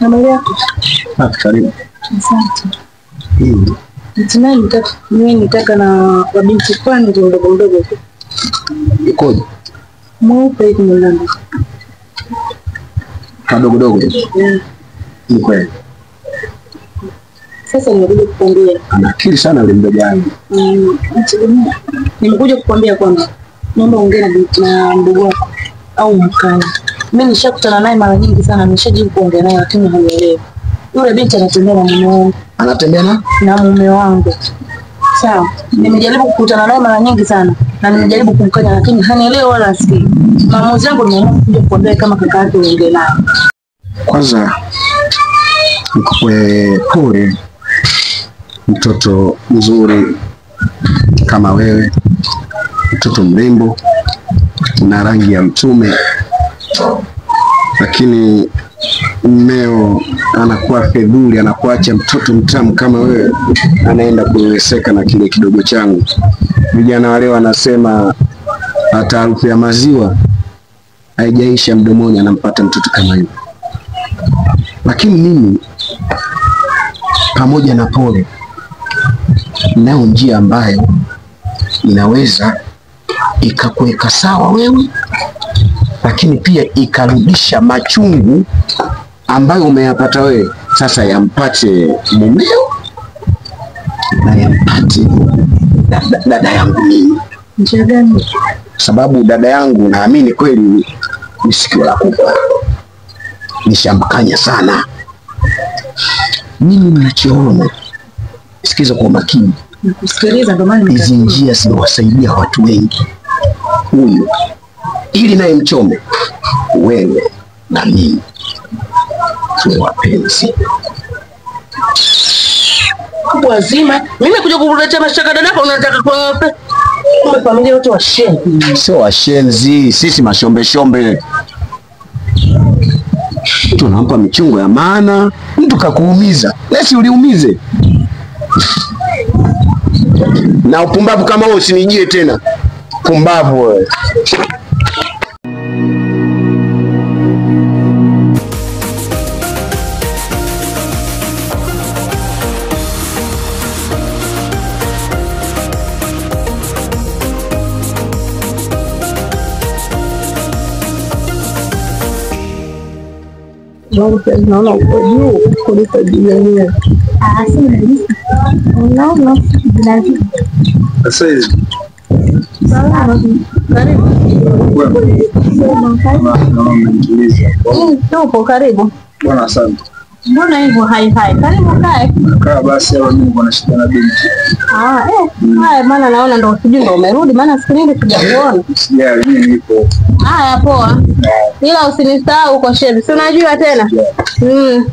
Habari yako? Safi, karibu. Asante. Mm. Hatimaye nitaka mimi nitaka na wabinti fulani ndio mdogo mdogo tu. Ikoje? Mweupe hivi mwembamba. Kadogodogo hivi. Mm. Ni kweli. Sasa nimekuja kukwambia. Ana akili sana yule mdogo wangu. Mm, nategemea. Nimekuja kukwambia kwamba naomba ongea na binti na mdogo wako au mkani. Mimi nishakutana naye mara nyingi sana, nishajibu kuongea naye lakini hanielewi. Yule binti anatembea na mume wangu Anatembea na na mume wangu. Sawa, nimejaribu kukutana naye mara nyingi sana na nimejaribu kumkanya, lakini hanielewi wala asikii. Maamuzi yangu nimeamua kuja kukwambia kama kaka yake uongee naye. kwanza nikupe pole, mtoto mzuri kama wewe, mtoto mrembo na rangi ya mtume, lakini mmeo anakuwa fedhuli, anakuacha mtoto mtamu kama wewe, anaenda kuweseka na kile kidogo changu. Vijana wale wanasema hata harufu ya maziwa haijaisha mdomoni, anampata mtoto kama yule lakini mimi pamoja na pole, nayo njia ambayo inaweza ikakuweka sawa wewe, lakini pia ikarudisha machungu ambayo umeyapata wewe, sasa yampate mumeo na yampate dada, dada yangu mimi, Njia gani? sababu dada yangu naamini kweli ni sikio la kufa nishamkanya sana. Mimi mnachoona, sikiza kwa makini, Nakusikiliza ndio maana hizi nimekuja. njia zinawasaidia watu wengi. Huyu ili naye mchome, wewe na mimi tuwe wapenzi. wazima. Mimi kuja kukuletea mashaka dadako unataka kwa kumbe familia yote washenzi. Sio washenzi, sisi mashombeshombe tunampa michungo ya maana. Mtu kakuumiza, lesi uliumize. Na upumbavu kama huo usinijie tena, pumbavu wewe. Naona uko juu kuliko juu yenyewe. Sasa hizi Karibu. Tupo karibu. bwana, asante. Mbona hivyo hai hai? Karibu kae. Kaa basi, au mimi bwana, shida na binti. Ah, eh. Haya maana naona ndo sijui ndo umerudi maana siku nyingi sijakuona. Sijali, mimi nipo. Haya poa. Ila usinisahau kwa shebi. Si unajua tena? Mm.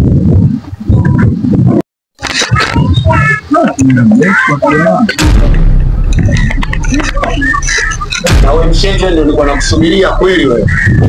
Na wewe mshenzi, ndio nilikuwa nakusubiria kweli wewe.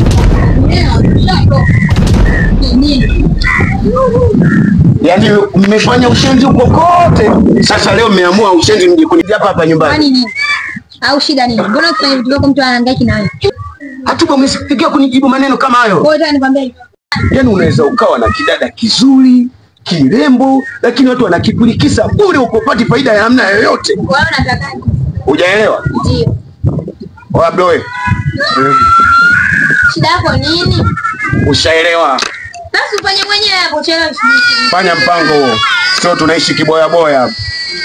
Yaani mmefanya ushenzi huko kote, sasa leo mmeamua ushenzi mje kunijia hapa hapa nyumbani. Kwani nini? Au shida nini? Mbona kufanya vitu vyako mtu anahangaiki na wewe? Hatuba umesifikia kunijibu maneno kama hayo. Kwa hiyo nikwambia hivi. Yaani unaweza ukawa na kidada kizuri kirembo, lakini watu wanakipulikisa bure, ukopati faida ya namna yoyote. Wewe unataka nini? Hujaelewa? Ndio. Oya blowe, Shida yako nini? ushaelewa? Basi ufanye mwenyewe hapo chelewa. Fanya mpango huo, sio tunaishi kiboya boya hapa.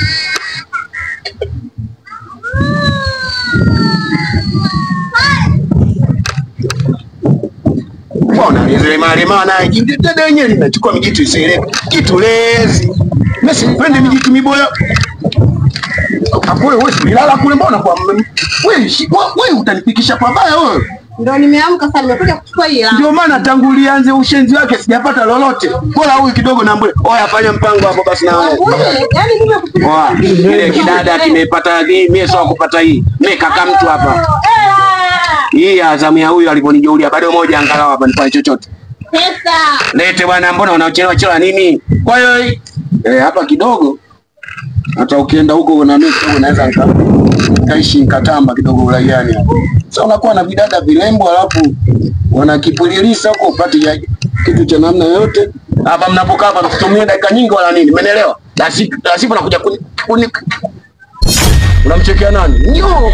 Mbona lema naye jindi dada wenyewe linachukua mijitu isieleweke, kitu lezi. Mimi sipendi mijitu miboya. Hapo wewe ulilala kule, mbona kwa wewe shi- wewe utanipikisha pabaya wewe. Ndio nimeamka sasa nimekuja kuchukua hii hela. Ndio maana tangu ulianze ushenzi wake sijapata lolote. Bora huyu kidogo na mbele. Oya, fanya mpango hapo basi na wewe. Yaani mimi nakupiga. Oa, ile kidada kimepata hii, mimi sio kupata hii. Mimi kaka mtu hapa. Hii Azamu ya huyu alivyonijulia bado moja angalau hapa nifanye chochote. Pesa. Lete bwana, mbona unachelewa chelewa nini? Kwa hiyo eh, hapa kidogo hata ukienda huko na mimi kidogo naweza nika kaishi nikatamba kidogo uraiani hapo. Sasa unakuwa na vidada vilembo alafu wanakipulilisa huko upate ya kitu cha namna yoyote hapa mnapokaa hapa msitumie dakika nyingi wala nini, umeelewa? La si- la sivyo nakuja kuni, kuni unamchekea nani? Nyo.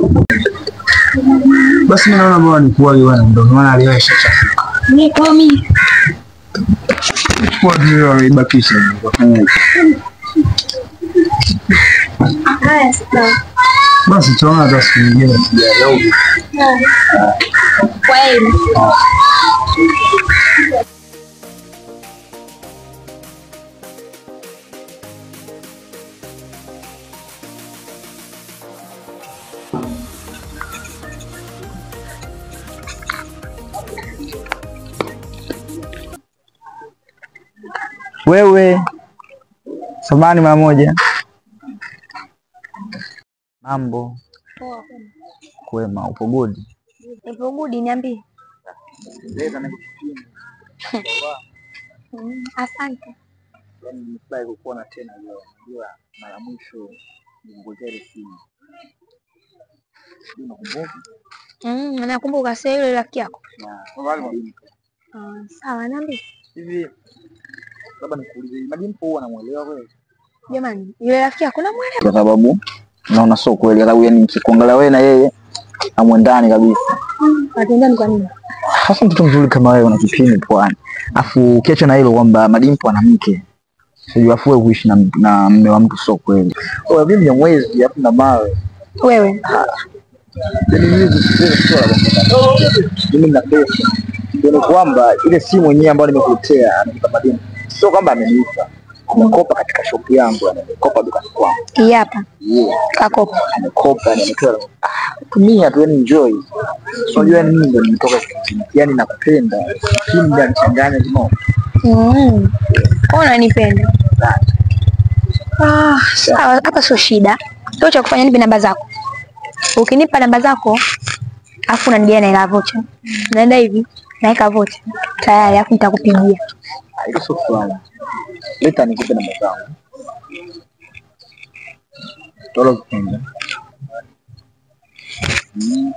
Basi mimi naona bora nikuage bwana, ndio maana leo ishachafuka. Niko mimi. Kwa hiyo wameibakisha wakafanya hivyo. Haya sawa. Basi tunaona hata siku nyingine tujaje au vipi? Kwa hiyo Wewe samani mara moja. Mambo kwema, upo good? ipo gudi niambie. Mm, Asante. Yaani nimefurahi kukuona tena leo. Unajua mara mwisho nilikuletea ile simu. Sijui Unakumbuka? Mm, nakumbuka sasa yule rafiki yako. Na Ah, sawa niambie. hivi labda nikuulize, Madimpo huwa anamuelewa kweli? Jamani, yule rafiki yako namwelewa? Kwa sababu naona sio kweli, kwa sababu yani nikikuangalia wewe na yeye amwendani kabisa. Atendani kwa nini? Hasa mtoto mzuri kama wewe una kipini pwani, afu ukiacha na hilo kwamba Madimpo ana mke sijui, afu wewe kuishi na, na mme wa mtu sio kweli. Wewe mimi ni mwezi afu na mawe Wewe. Yaani mimi sio sio la kwamba mimi nina pesa. Ndio ni kwamba ile simu yenyewe ambayo nimekuletea amenipa Madimpo, sio kwamba amenipa, amekopa katika shop yangu, yani amekopa dukani kwangu. Hii hapa. Yeah. Kakopa. amekopa yani ametoa ah, tumia tu yani enjoy. So unajua yani mimi ndo nimetoka kijijini. yani nakupenda, lakini ndio anichanganya kimo. Mm. Kwa unanipenda. Ah, sawa, hapa sio shida. Sio cha kufanya nipe namba zako. Ukinipa namba zako, afu unanigia na ila vocha. Naenda hivi, naweka vocha. Tayari, afu nitakupigia. Hilo sio swala. Leta nikupe namba zangu. Tolo kupenda. Mm.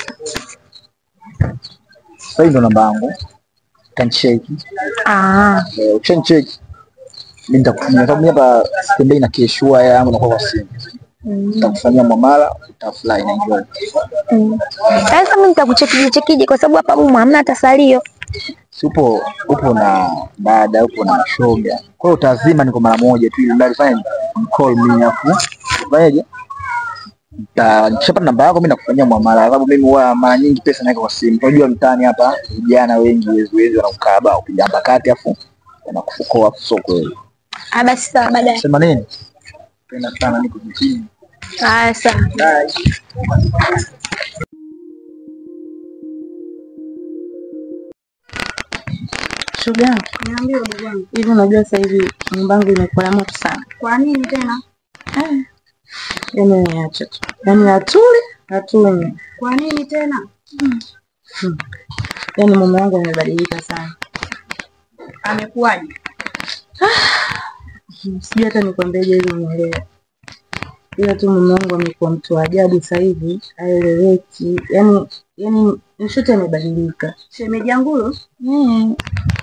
Sasa hii ndo namba yangu. Utanicheki. Ah, Eh, Ukishanicheki mimi nitakutumia sababu mimi hapa sitembei na keshua yangu na kwa simu. mm. Nitakufanyia mwamala, utafurahi na enjoy. mm. Sasa mimi nitakuchekije chekije kwa sababu hapa mumu hamna hata salio. si upo upo na dada upo na shoga, kwa hiyo utazima niko mara moja tu, ili mradi fanya call me afu fanyaje, Nita- nikishapata namba yako mimi nakufanyia mwamala, sababu mimi huwa mara nyingi pesa naweka kwa simu. Unajua mtaani hapa vijana wengi wezi wezi wanaukaba upiga mbakati afu wanakufukoa, afu sio kweli. Ah, basi sawa baadaye. Sema nini? Penda sana niko mjini. Ah, sawa. Bye. Shoga yangu, Niambie ndugu yangu. hivi unajua sasa hivi nyumba yangu imekuwa ya moto sana. Kwa nini tena? Yaani niache tu. Yaani hatuli, hatuli. Kwa nini tena? Yaani mume wangu amebadilika sana. Amekuwaje? Sijui hata nikwambieje ili unielewe. Ila tu mume wangu amekuwa mtu wa ajabu sasa hivi, haeleweki. Yaani yaani nishote amebadilika. Shemeji yangu Mm.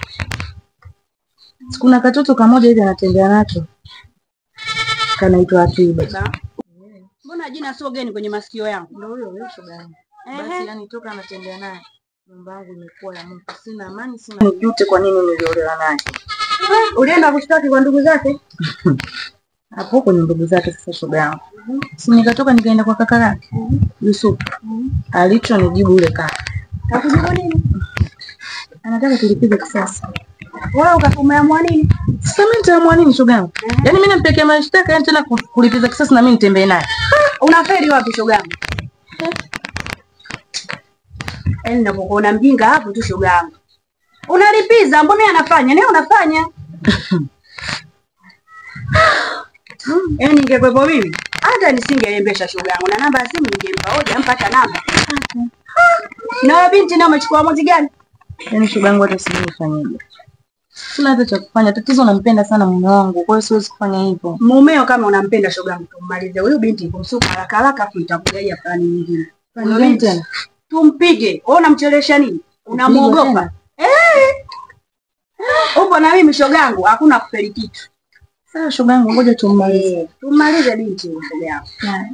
Kuna katoto kamoja hivi anatembea nacho kanaitwa Atiba. Mbona jina sio geni kwenye masikio yangu? Ndio huyo huyo shoga yangu. Basi yani toka anatembea naye nyumba yangu imekuwa ya moto, sina amani, sina nijute kwa nini niliolewa naye. Ulienda kushtaki kwa ndugu zake? Hapo kwenye ndugu zake sasa shoga yangu. Si nikatoka nikaenda kwa kaka yake Yusuf. Alichonijibu yule kaka. Hakujibu nini? Anataka tulipize kisasi. Wewe ukakumeamua nini? Sasa mimi nitaamua nini shoga yangu? Yaani mimi nampekea mashtaka yani tena ku- kulipiza kisasi na mimi nitembee naye. Unafeli wapi shoga yangu? Yaani ninapokuona mjinga hapo tu shoga yangu. Unalipiza, mbona yeye anafanya? Naye unafanya. Yaani ningekwepo mimi hata nisingeembesha shoga yangu na namba ya simu ningempa hoja mpata namba. Na wewe binti na umechukua uamuzi gani? Yaani shoga yangu hata sijui nifanyeje. Sina hata cha kufanya. Tatizo nampenda sana mume wangu, kwa hiyo siwezi kufanya hivyo. Mumeo kama unampenda shoga yangu tummalize huyu binti kumsuka haraka haraka afu itakuja plani nyingine. Plani gani tena? Tumpige. Wewe unamchelesha nini? Unamuogopa? Eh. upo na mimi shogangu, hakuna kufeli kitu. Sasa shogangu, ngoja tummalize. Tumalize binti shogangu.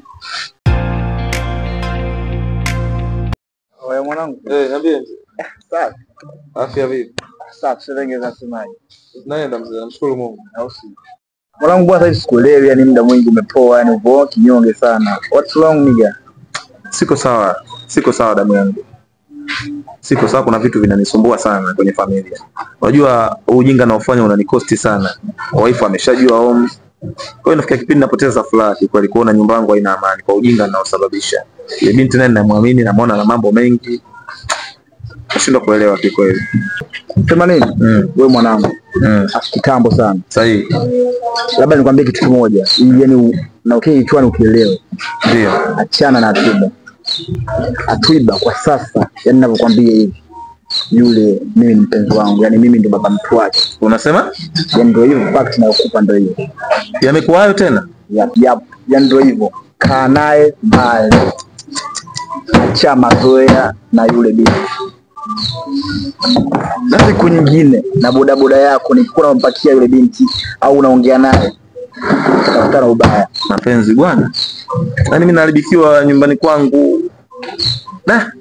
Wewe mwanangu. Eh, niambie mzee. Safi. Afya vipi? Safi, sasa ngeza nasemaje? Naenda mzee, namshukuru Mungu. Au si? Mwanangu bwana sasa sikuelewi, yani muda mwingi umepoa, yani upo kinyonge sana. What's wrong nigga? Siko sawa, siko sawa damu yangu, siko sawa. Kuna vitu vinanisumbua sana kwenye familia. Unajua huu ujinga naofanya unanikosti sana. Waifu ameshajua home, kwa hiyo nafikia kipindi napoteza furaha kikweli, kuona nyumba yangu haina amani kwa ujinga naosababisha. Ile binti naye namwamini, namwona na mambo mengi, nashindwa kuelewa kikweli. Sema nini? Mm. Wewe mwanangu, Mm. afu kitambo sana. Sahihi, Labda nikwambie kitu kimoja, ili yani u- na ukii kichwani ukielewe. ndio Achana na Atiba. Atiba kwa sasa, yani ninavyokuambia hivi, yule mimi ni mpenzi wangu, yani mimi ndo baba mtu wake, unasema yani ndio hivyo, fact nayokupa ndio hiyo. yamekuwa hayo tena. Yap, yap, yani ndio hivyo, kaa naye mbali, acha mazoea na yule bibi. Na siku nyingine na bodaboda yako nikikuwa unampakia yule binti au unaongea naye, utakutana ubaya. Mapenzi bwana, yaani mimi naharibikiwa nyumbani kwangu. Da,